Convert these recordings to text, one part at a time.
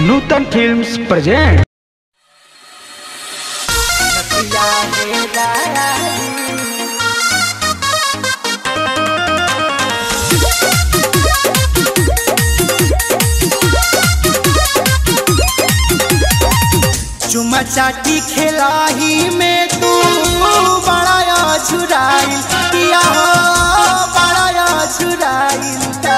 नूतन films present चुमा चाटी खेलाही में तू बड़ा छुराई पिया हो बड़ा छुराई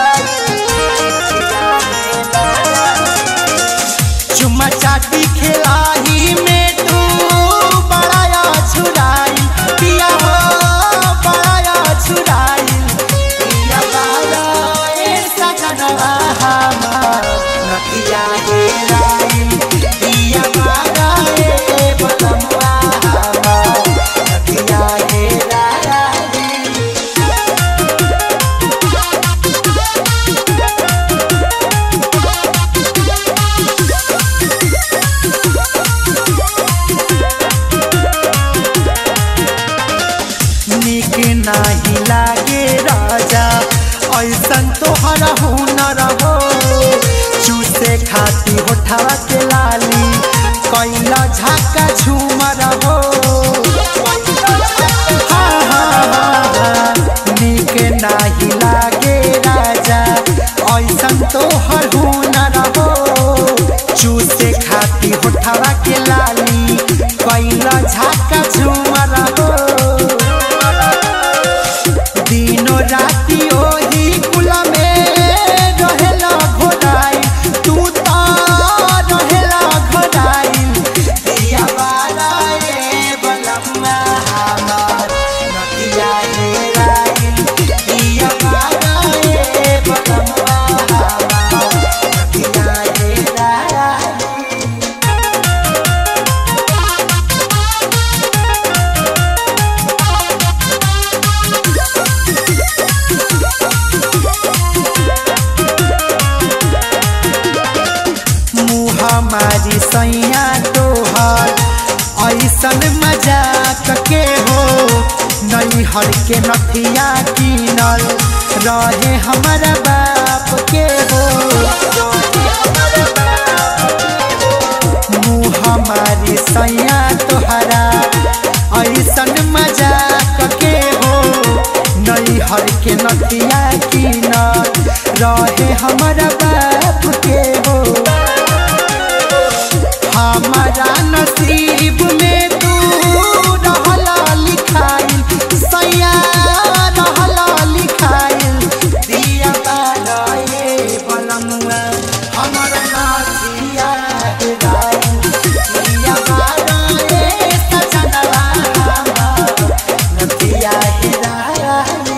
चुमा चाटी खेलाही में तू बड़ा छुराई पिया हो बड़ा छुराई पिया बाला ए सजनवा हमार नदिया हे राई पिया बाला ए बलमवा हमार नदिया हे राई निक नाही लागे राजा ऐसन तोहर हुनर हो चूसे खाती होठवा के लाली कैला झाका झूमर हो हाँ, हाँ, हाँ, हाँ, निक नाही लागे राजा ऐसन तोहर हुनर हो चूसे खाती होठवा के लाली कैला झाका झूमर हो दिनो राति ओही कुल में रहेला घोड़ाई तू तो रहेला घोड़ाई दिया बाला ए बलम्मा हमार नदिया हे राई दिया बाला ए बलम्मा हमार नदिया हे राई मुँह हमारी सैया तोहर ऐसन मजाक के हो नहीं हर के नथिया कीनल रहे हमारा बाप के हो मुँह हमारी सैया तोहरा ऐसन मजाक के हो नहीं हर के नथिया कीनल रहे हमारा बाप के हो हमारा नसीब में तू रहला लिखाइल सैया रहला लिखाइल दिया बाला ये बलमुआ हमारा नाचिया हेराइल दिया बाला ये सजनवा हमार नदिया हेराइल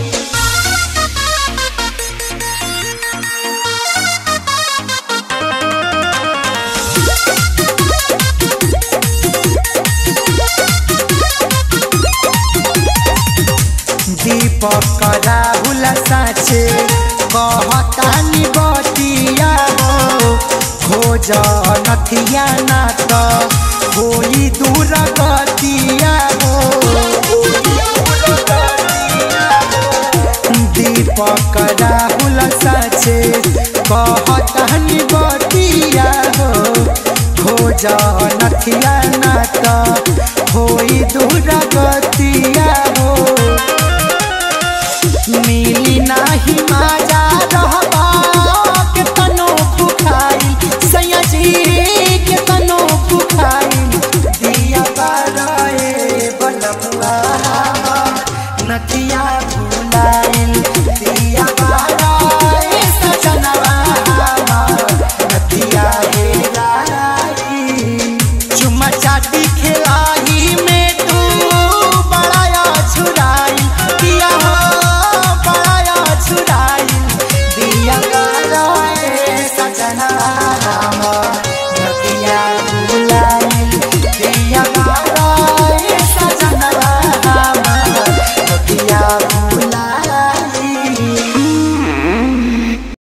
दीपक राहुल साचे कहतानी बतिया हो खोज नथिया ना तो होई दूर गतिया हो दीपक राहुल साचे कहतानी बतिया हो खोज नथिया ना तो होई दूर गतिया हो मिली नाही माजा रहबा के तनो भुखाई सैया जी के तनो भुखाई दिया बाराए बनमुआ नथिया भुलाइल दिया बाराए सजनवा नथिया हे राई चुमा चाटी खेलाही में